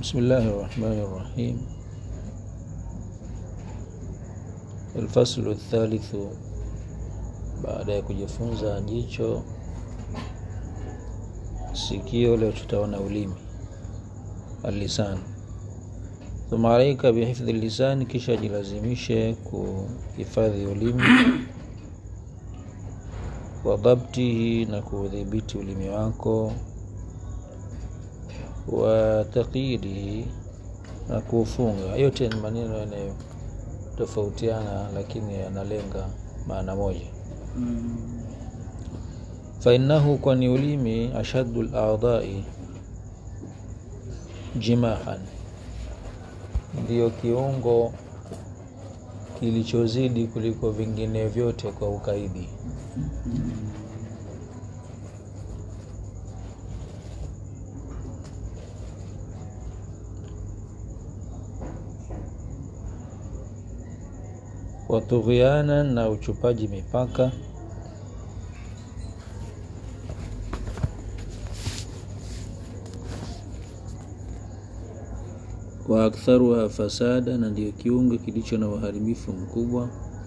بسم الله الرحمن الرحيم الفصل الثالث baada ya kujifunza jicho sikio leo tutaona ulimi alisan thumma alaika bihifdhi lisan kisha jilazimishe kuhifadhi ulimi wa dhabtihi na kuudhibiti ulimi wako wa taqyidihi na kuufunga yote ni maneno yanayotofautiana lakini yanalenga maana moja fainahu kwani ulimi ashaddu ladai jimahan ndiyo kiungo kilichozidi kuliko vingine vyote kwa ukaidi watughyana na uchupaji mipaka wa aktharuha fasada, na ndiyo kiungo kilicho na uharibifu mkubwa,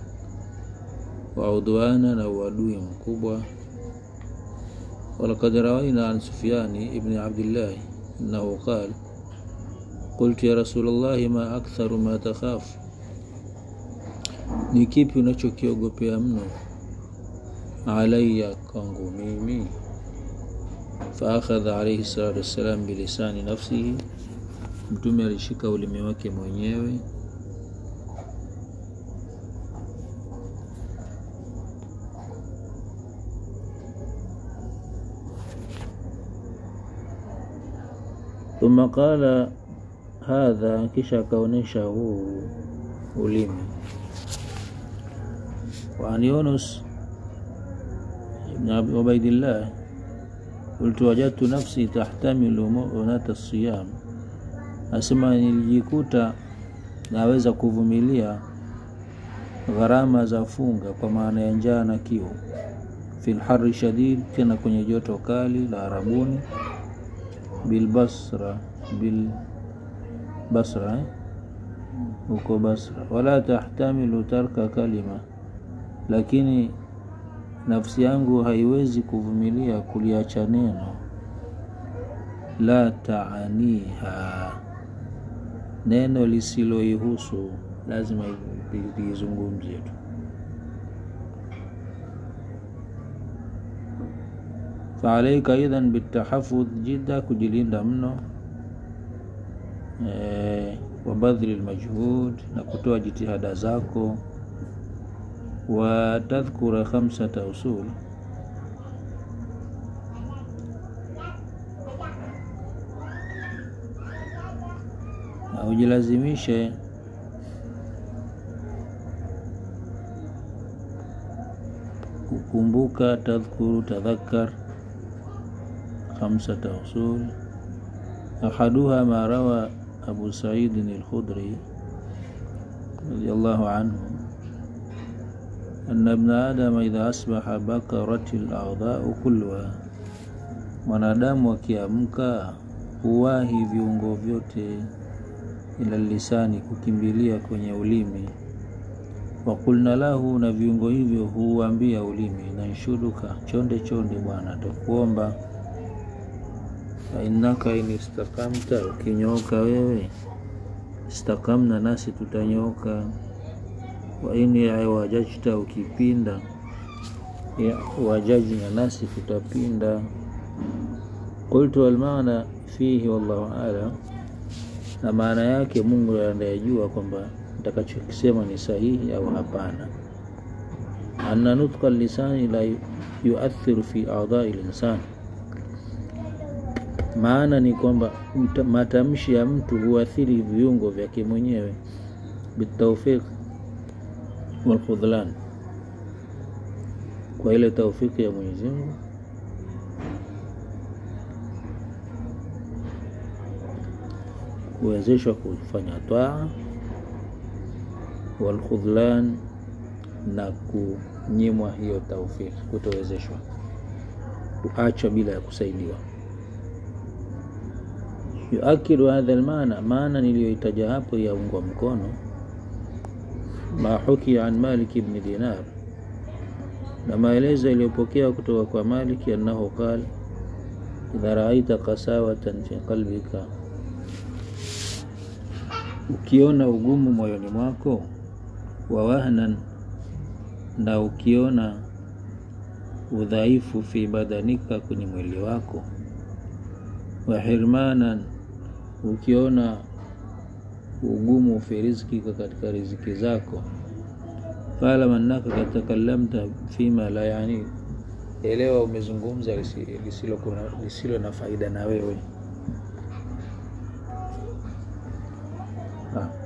wa udwana, na uadui mkubwa. Walaqad rawaina an Sufyani ibni Abdillahi annahu qal qultu ya Rasulallahi ma aktharu ma takhafu, ni kipi unachokiogopea mno? Alaya, kwangu mimi. Faakhadha alaihi salatu wassalam bilisani nafsihi Mtume alishika ulimi wake mwenyewe thumma qala hadha, kisha akaonyesha huu ulimi. Wa an Yunus ibn Ubaidillah qultu wajadtu nafsi tahtamilu mu'unata siyam Asema nilijikuta naweza kuvumilia gharama za funga, kwa maana ya njaa na kiu. Fil harri shadid, tena kwenye joto kali la Arabuni. Bil Basra, bil Basra huko eh? Basra. Wala tahtamilu tarka kalima, lakini nafsi yangu haiwezi kuvumilia kuliacha neno la taaniha neno lisiloihusu lazima liizungumzie tu. Faalaika idhan bitahafudh jidda, kujilinda mno e, wa badhli lmajhud, na kutoa jitihada zako, wa tadhkura khamsata usul na ujilazimishe kukumbuka, tadhkuru, tadhakkar khamsata usul. Ahaduha ma rawa Abu Saidin al-Khudri radiyallahu anhu anna ibna adama idha asbaha bakarat al-a'dha'u kulluha, mwanadamu akiamka huwahi viungo vyote ila lisani kukimbilia kwenye ulimi. Wakulna lahu, na viungo hivyo huuambia ulimi, nanshuduka, chonde chonde bwana, takuomba. Fainnaka in istakamta, ukinyooka wewe, istakamna, nasi tutanyooka. Wa in wajajta, ukipinda, wajajna, nasi tutapinda. Qultu almaana fihi wallahu alam na maana yake Mungu anayejua kwamba nitakachokisema ni sahihi au hapana. Anna nutqa lisani la yuathiru fi a'dha'i linsan, maana ni kwamba matamshi ya mtu huathiri viungo vyake mwenyewe. Bitawfiq wal khudhlan, kwa ile taufiki ya Mwenyezi Mungu kuwezeshwa kufanya twaa, walkhudhlan, na kunyimwa hiyo taufiki, kutowezeshwa, kuachwa bila ya kusaidiwa. yuakidu hadha almaana, maana niliyoitaja hapo yaungwa mkono ma hukia an Malik ibn Dinar, na maelezo yaliyopokewa kutoka kwa Maliki annahu qal idha raaita qasawatan fi qalbika, ukiona ugumu moyoni mwako, wa wahnan, na ukiona udhaifu fi badanika, kwenye mwili wako, wa hirmanan, ukiona ugumu fi rizkika, katika riziki zako, faalam annaka kad takalamta fima la yani, elewa umezungumza lisilo, lisilo na faida na wewe ha.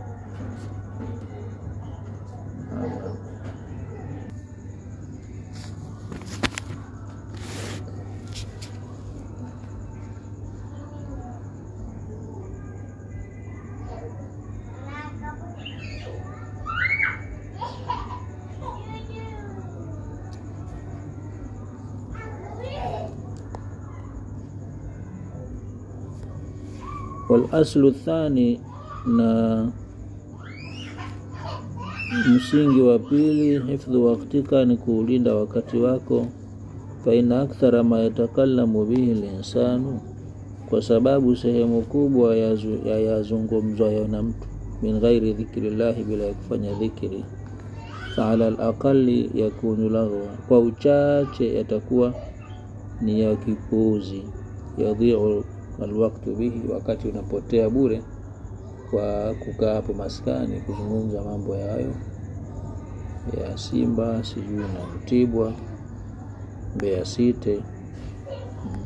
Walaslu thani, na msingi wa pili, hifdhu waktika, ni kuulinda wakati wako. Fa inna akthara ma yatakalamu bihi linsanu, kwa sababu sehemu kubwa ya yazungumzwayo na mtu min ghairi dhikri llahi, bila ya kufanya dhikri. Fa ala alaqali yakunu laghwa, kwa uchache yatakuwa ni ya kipuuzi. Yadhiu alwaktu bihi, wakati unapotea bure kwa kukaa hapo maskani kuzungumza mambo yayo ya Simba sijui na Mtibwa, Mbeya City. Hmm.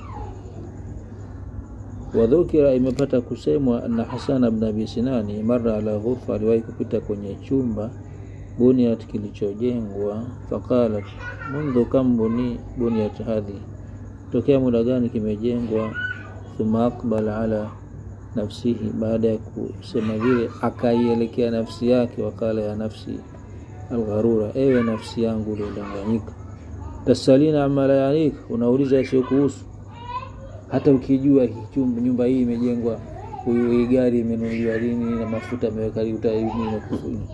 Wadhukira, imepata kusemwa anna Hasana bn Abi Sinani mara ala ghurfa, aliwahi kupita kwenye chumba buniyat, kilichojengwa. Faqalat mundhu kam buni buniyat hadhi, tokea muda gani kimejengwa thumma aqbala ala nafsihi, baada ya kusema vile akaielekea nafsi yake. Wakala ya nafsi algharura, ewe nafsi yangu uliodanganyika. Tasalina ama la yanika, unauliza yasiyo kuhusu. Hata ukijua nyumba hii imejengwa, huyu hii gari imenunuliwa lini na mafuta ameweka utaini.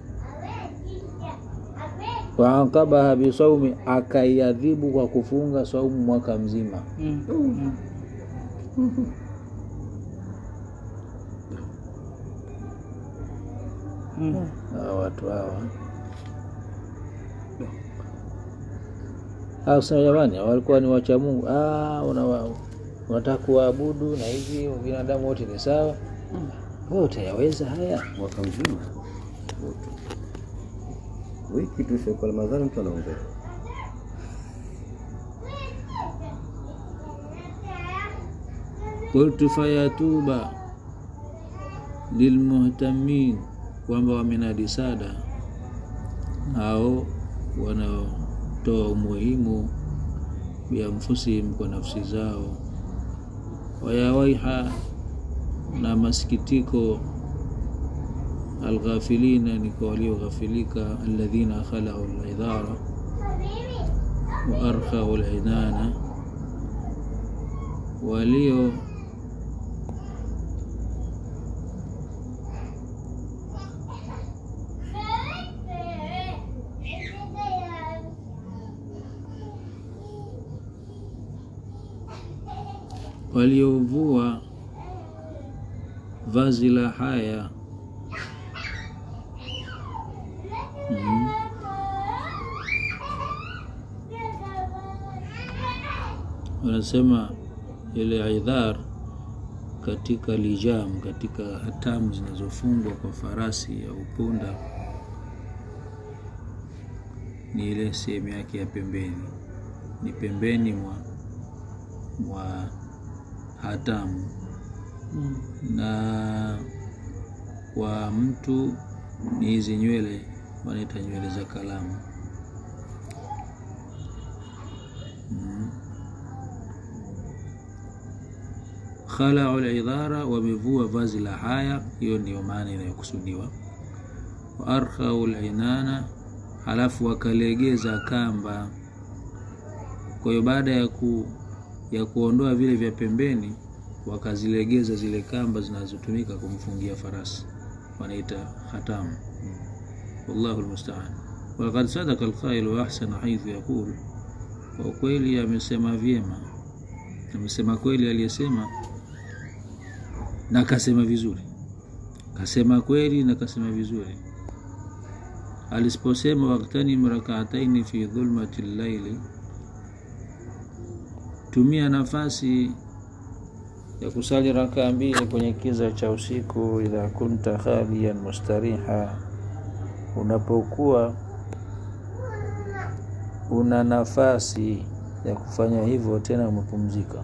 Waaqabaha bisaumi, akaiadhibu kwa kufunga saumu mwaka mzima. mm. mm. Hawa watu hawa kusema jamani, walikuwa ni wacha Mungu. Unataka kuwaabudu na hivi binadamu wote ni sawa, wewe utayaweza haya mwaka mzima? Wiki tu sio kwa Ramadhani, mtu anaongea Qultu fayatuba lilmuhtamin, kwamba wamenadi sada hao wanaotoa umuhimu bianfusihim, kwa nafsi zao. Wayawaiha, na masikitiko alghafilina, ni kwa walioghafilika. Alladhina khalau lidhara wa arkhau linana, walio waliovua vazi la haya mm. Wanasema ile idhar katika lijam, katika hatamu zinazofungwa kwa farasi au punda, ni ile sehemu yake ya pembeni, ni pembeni mwa mwa hatamu mm. Na kwa mtu ni hizi nywele wanaita nywele za kalamu mm. Khalau lidhara, wamevua vazi la haya, hiyo ndiyo maana inayokusudiwa. Wa arkhau linana, halafu wakalegeza kamba. Kwa hiyo baada ya ku ya kuondoa vile vya pembeni wakazilegeza zile kamba zinazotumika kumfungia farasi wanaita khatamu wallahu lmustaan walaqad sadaka alqailu ahsana haithu yaqul kwa ukweli amesema vyema amesema kweli aliyesema na kasema vizuri kasema kweli na kasema vizuri alisiposema waktanim rakaataini fi dhulmati llaili tumia nafasi ya kusali rakaa mbili kwenye kiza cha usiku idha kunta khaliyan mustariha unapokuwa una nafasi ya kufanya hivyo tena umepumzika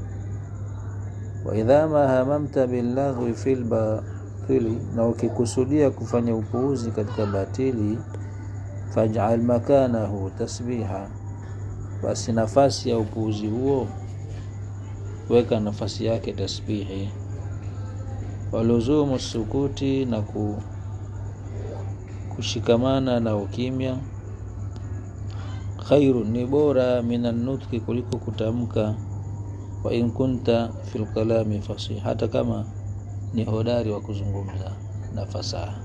waidha ma hamamta billaghwi fil batili na ukikusudia kufanya upuuzi katika batili faj'al makanahu tasbiha basi nafasi ya upuuzi huo weka nafasi yake tasbihi waluzumu sukuti na ku, kushikamana na ukimya khairu ni bora minan nutki kuliko kutamka wa in kunta fil kalami fasih hata kama ni hodari wa kuzungumza na fasaha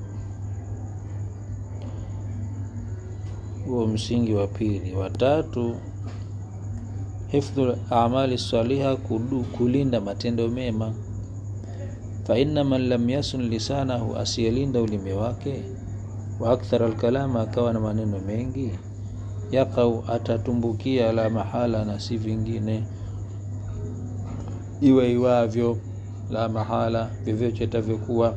huo msingi wa pili watatu hifdhu amali saliha kudu, kulinda matendo mema fa inna man lam yasun lisanahu asiyelinda ulimi wake wa akthar alkalama akawa na maneno mengi yaqau atatumbukia la mahala na si vingine iwe iwavyo la mahala vyovyote itavyokuwa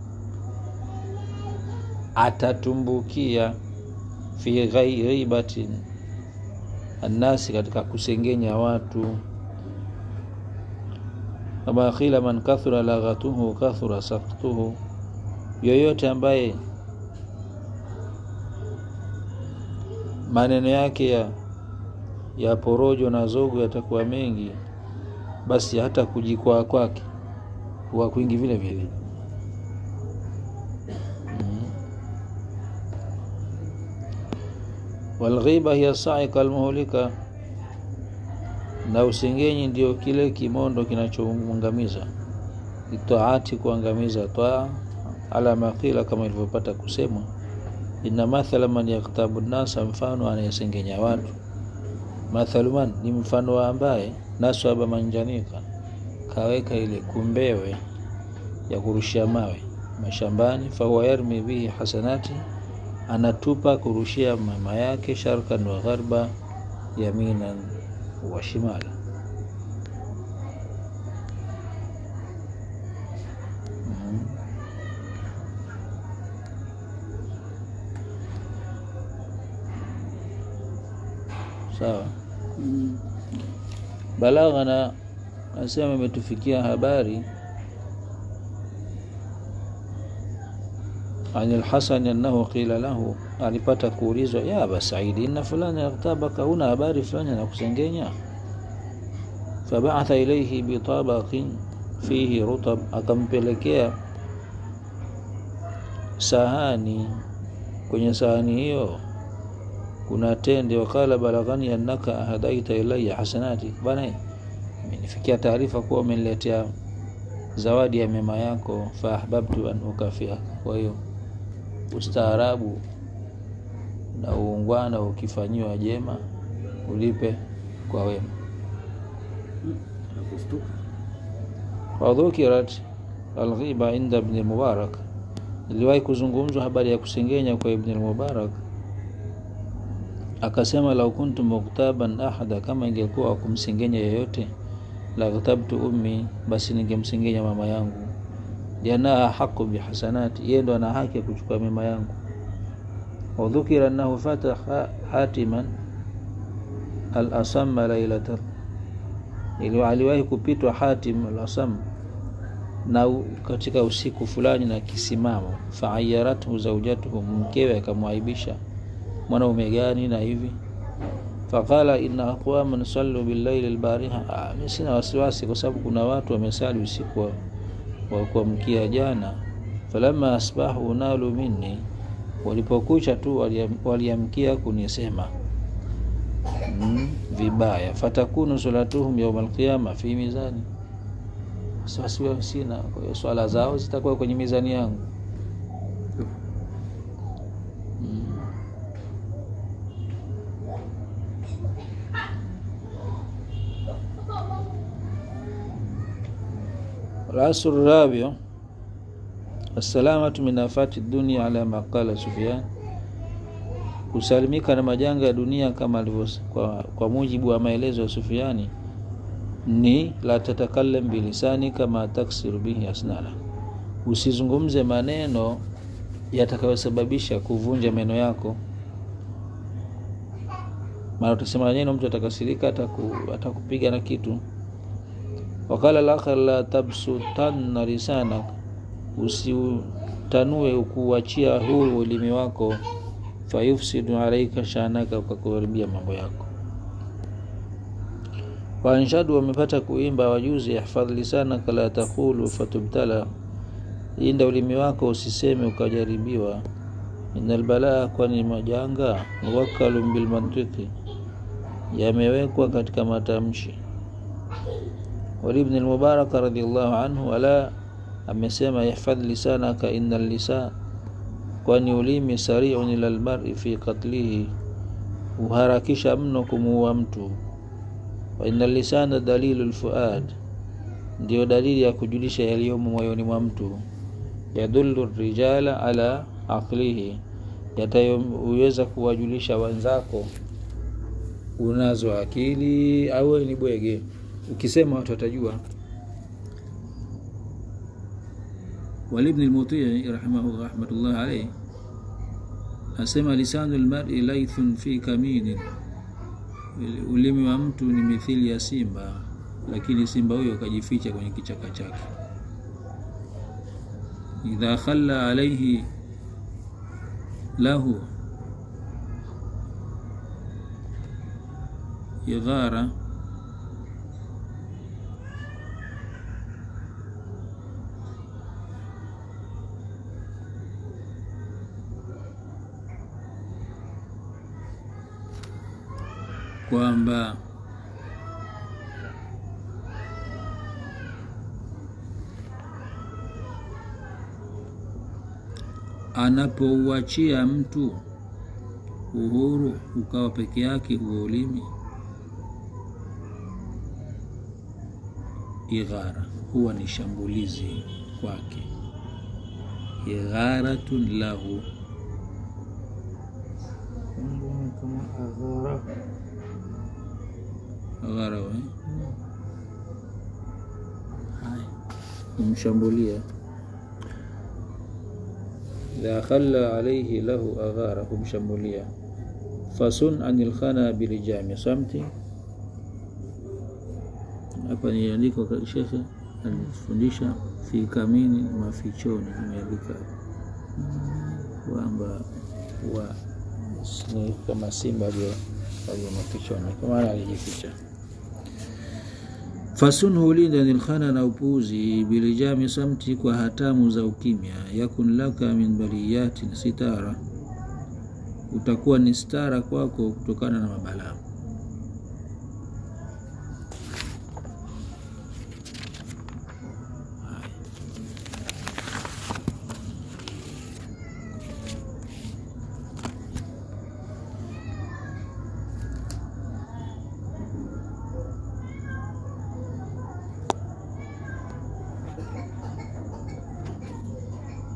atatumbukia fi ghibatin annasi katika kusengenya watu kama khila man kathura laghatuhu kathura saktuhu yoyote ambaye maneno yake ya, ya porojo na zogo yatakuwa mengi basi hata kujikwaa kwake huwa kwingi vile vile walghiba hiya saika almuhlika na usengenyi ndio kile kimondo kinachoangamiza itaati kuangamiza taa ala maqila kama ilivyopata kusemwa inna mathala man yaktabu nasa mfano anayesengenya watu mathalu man ni mfano wa ambaye naswaba manjanika kaweka ile kumbewe ya kurushia mawe mashambani fahuwa yarmi bihi hasanati anatupa kurushia mama yake sharkan wa gharba yaminan wa shimala mm. sawa balaghana nasema imetufikia habari عن الحسن أنه قيل له alipata kuulizwa ya aba saidi inna fulani yaktabaka una habari fulani anakusengenya fabaatha ilaihi bitabaqin fihi rutab akampelekea sahani kwenye sahani hiyo kuna tende wakala balaghani annaka ahadaita ilaya hasanati bana imenifikia taarifa kuwa umeniletea zawadi ya mema yako faahbabtu an ukafiaka kwa hiyo ustaarabu na uungwana ukifanyiwa jema ulipe kwa wema wadhukirat alghiba inda ibn mubarak iliwahi kuzungumzwa habari ya kusengenya kwa ibn mubarak akasema lau kuntu muktaban ahada kama ingekuwa kumsengenya yeyote la ghtabtu ummi basi ningemsengenya mama yangu lianaha haqu bihasanati yeye ndo ana haki ya kuchukua mema yangu wadhukira annahu fataha hatiman al-asamma lailatan aliwahi kupitwa hatim al-asam na katika usiku fulani na kisimamo faayarathu zaujatuhu mkewe akamwaibisha mwanaume gani na hivi faqala inna aqwaman sallu billaili albariha mi sina wasiwasi kwa sababu kuna watu wamesali usiku wa, wa kuamkia jana falamma asbahu nalu minni walipokucha tu waliamkia kunisema mm, vibaya fatakunu salatuhum yauma alqiyama fi mizani wasiwasi sina kwa hiyo swala zao zitakuwa kwenye mizani yangu mm. العصر الرابع السلامة من آفات الدنيا على ما قال سفيان kusalimika na majanga ya dunia kama alivyo kwa, kwa mujibu wa maelezo ya Sufiani ni la tatakalam bilisani kama taksiru bihi asnana, usizungumze maneno yatakayosababisha kuvunja meno yako. Maana utasema neno, mtu atakasirika, ataku, atakupiga na kitu. Wakala lakhar la tabsutanna lisanak, usiutanue ukuachia huru ulimi wako fayufsidu alaika shanaka, ukakuharibia mambo yako. Waanshadu wamepata kuimba wajuzi, ihfadh lisanaka la taqulu fatubtala, inda ulimi wako usiseme ukajaribiwa. Inal balaa, kwani majanga muwakkalun bilmantiki, yamewekwa katika matamshi. Walibni lmubarak radhiallahu anhu ala amesema ihfadh lisanaka inna lisan kwani ulimi sariun ila lmari fi katlihi, huharakisha mno kumuua mtu. Wa inna lisana dalilu lfuad, ndiyo dalili ya kujulisha yaliyomo moyoni mwa mtu. Yadullu rijala ala aqlihi, yatayoweza kuwajulisha wenzako unazo akili au ni bwege. Ukisema watu watajua. Walibni lmutii rahimahu rahmatullah alayhi asema lisanu lmari laithun fi kaminin, ulimi wa mtu ni mithili ya simba, lakini simba huyo akajificha kwenye kichaka chake. Idha khalla alaihi lahu idhara kwamba anapouachia mtu uhuru ukawa peke yake huo ulimi, ighara huwa ni shambulizi kwake, igharatun lahu aghara kumshambulia idha khalla alaihi lahu aghara, kumshambulia. Fasun anil khana bilijami samti, hapa niandiko shekhe alifundisha fi kamini mafichoni, imeandika kwamba wa ni kama simba aliyo mafichoni, kwa maana alijificha fasunhu ulinda nilkhana na upuzi bilijami samti, kwa hatamu za ukimya. Yakun laka min baliyatin sitara, utakuwa ni stara kwako kutokana na mabalaa.